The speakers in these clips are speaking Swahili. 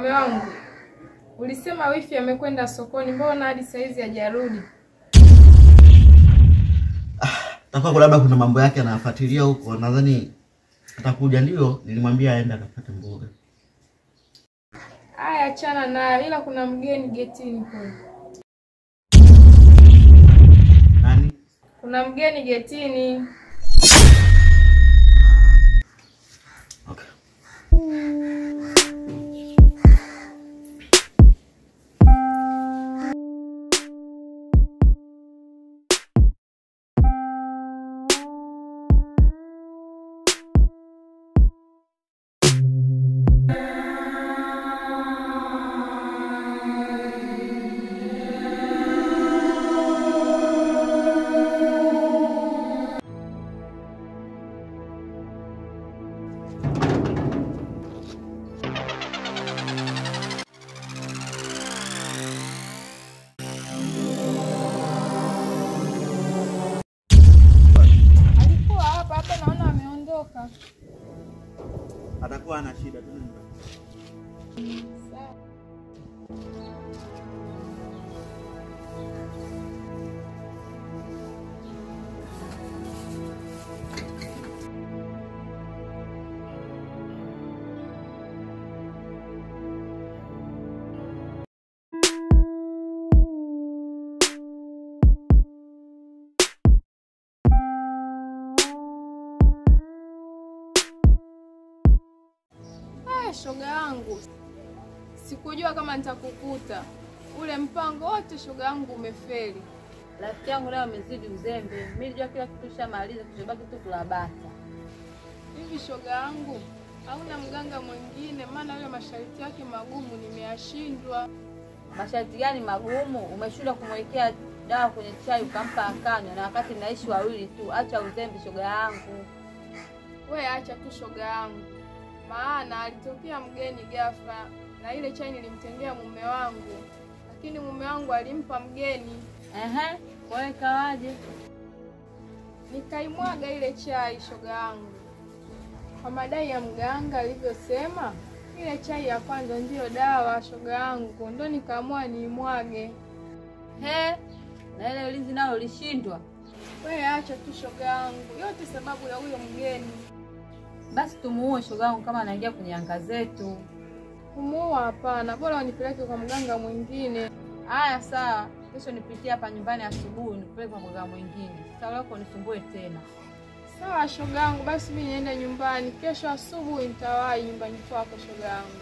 Mume wangu, ulisema wifi amekwenda sokoni, mbona hadi saizi hajarudi? Takuwa labda kuna mambo yake anafuatilia huko, nadhani atakuja. Ndio nilimwambia aende akapate mboga. Aya, achana nayo, ila kuna mgeni getini kule. Nani? Kuna mgeni getini. Okay. Alikuwa hapa hapa, naona ameondoka. Atakuwa ana shida tu nyumbani. Sawa. Ah, shoga yangu, sikujua kama nitakukuta. Ule mpango wote shoga yangu umefeli. Rafiki yangu leo amezidi uzembe. Mimi nilijua kila kitu shamaliza, kilichobaki tu kulabata. Hivi shoga yangu, hauna mganga mwingine? Maana yule masharti yake magumu nimeyashindwa. Masharti gani magumu? Umeshindwa kumwekea dawa kwenye chai ukampa akanywa, na wakati mnaishi wawili tu. Acha uzembe, shoga yangu. We acha tu shoga yangu, maana alitokea mgeni ghafla na ile chai nilimtendea mume wangu, lakini mume wangu alimpa mgeni, Ehe, kwa hiyo ikawaje? nikaimwaga ile chai shoga yangu kwa madai ya mganga alivyosema. Ile chai ya kwanza ndiyo dawa shoga yangu, ndo nikaamua niimwage. He, na ile ulinzi nao ulishindwa. We acha tu shoga yangu, yote sababu ya huyo mgeni. Basi tumuue shoga yangu kama anaingia kwenye anga zetu. Kumuua hapana, bora unipeleke kwa mganga mwingine. Haya, sawa. Kesho nipitie hapa nyumbani asubuhi, nikupeleke kwa mganga mwingine. Sasa leo nisumbue tena. Sawa shoga yangu, basi mimi niende nyumbani. Kesho asubuhi nitawahi nyumbani kwako shoga yangu.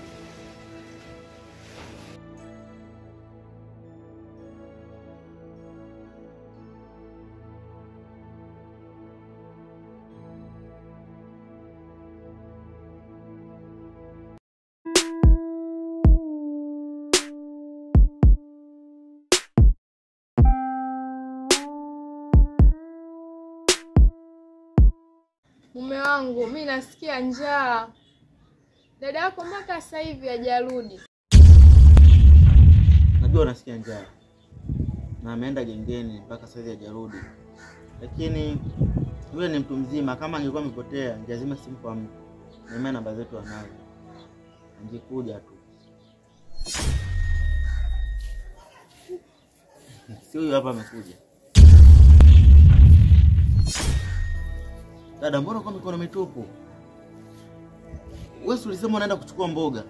Mume wangu, mi nasikia njaa. Dada yako mpaka sasa hivi hajarudi. Najua unasikia njaa na ameenda gengeni mpaka sasa hivi hajarudi, lakini yule ni mtu mzima. Kama angekuwa amepotea lazima simfahamu, naimea namba zetu anazo, angekuja tu. Si huyu hapa amekuja. Dada, mbona uko mikono mitupu? Wewe si ulisema unaenda kuchukua mboga?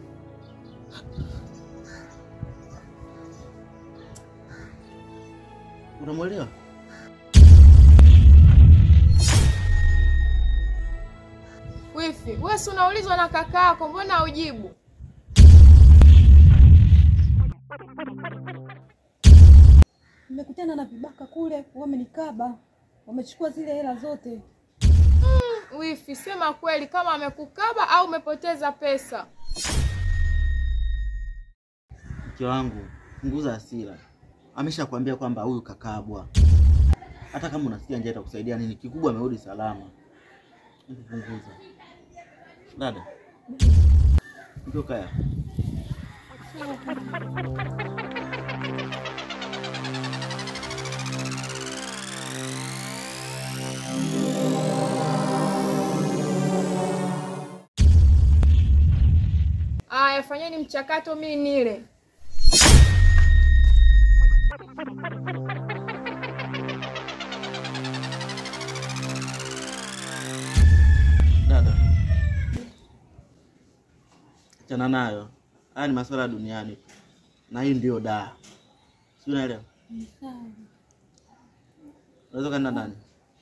Unamwelewa? Wifi, wewe si unaulizwa na kaka yako, mbona haujibu? Nimekutana na vibaka kule, wamenikaba, wamechukua zile hela zote. Wifi, sema kweli kama amekukaba au umepoteza pesa. Mke wangu, punguza hasira. Ameshakwambia kwamba huyu kakabwa. Hata kama unasikia njaa itakusaidia nini? Kikubwa amerudi salama. Hebu Punguza. Dada. Ndio kaya. fanyeni mchakato mimi nile. Dada, achana nayo. Haya ni masuala ya duniani, na hii ndio daa, si unaelewa? Unaweza ukaenda ndani.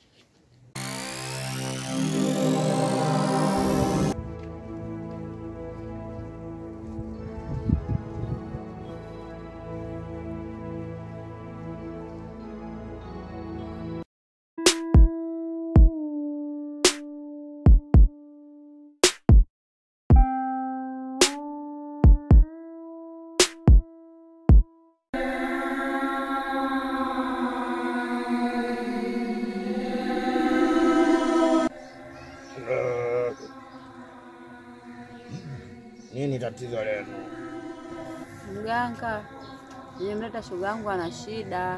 Nini tatizo lenu? Mganga, nimemleta shoga yangu ana shida.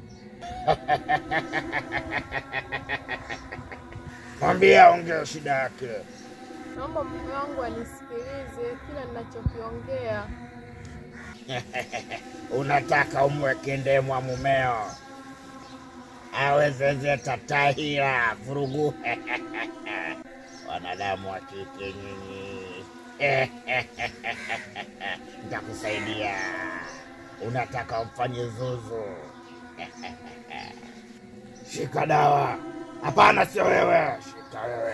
Mwambie aongee shida yake. Naomba mume wangu anisikilize kila ninachokiongea. Unataka umweke ndemwa mumeo awezezeta tahira vurugu wanadamu wa kike nyinyi nitakusaidia. Unataka umfanye zuzu? Shika dawa. Hapana, sio wewe, shika wewe.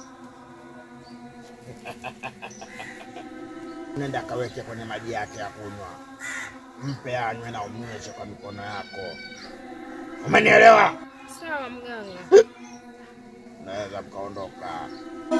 Nenda kaweke kwenye maji yake ya kunywa, mpe anywe na umnyweshe kwa mikono yako. Umenielewa? Sawa mganga. Unaweza mkaondoka.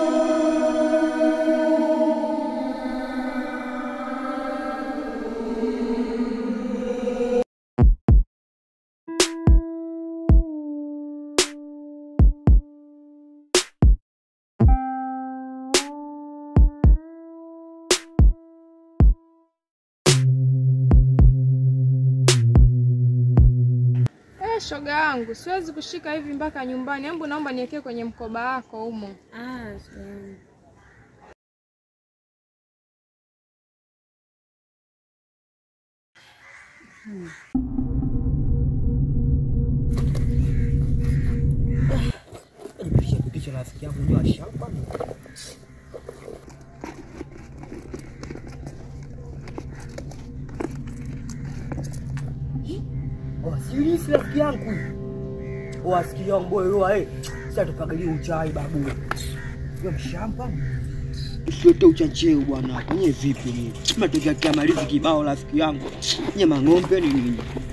Eh, shoga yangu, siwezi kushika hivi mpaka nyumbani. Hebu naomba niwekee kwenye mkoba wako humo. Ah, shoga yangu. Nipisha pitisha rafiki yangu ndio ashapa. Wasilisi rafiki yangu. Wasikili wangu boy roa eh. Sasa tupangilie uchai babu. Ndio mshamba. Usiwete uchacheo bwana. Kwenye vipi ni? Tumetokea kia malizi kibao rafiki yangu. Nye mang'ombe ni nini?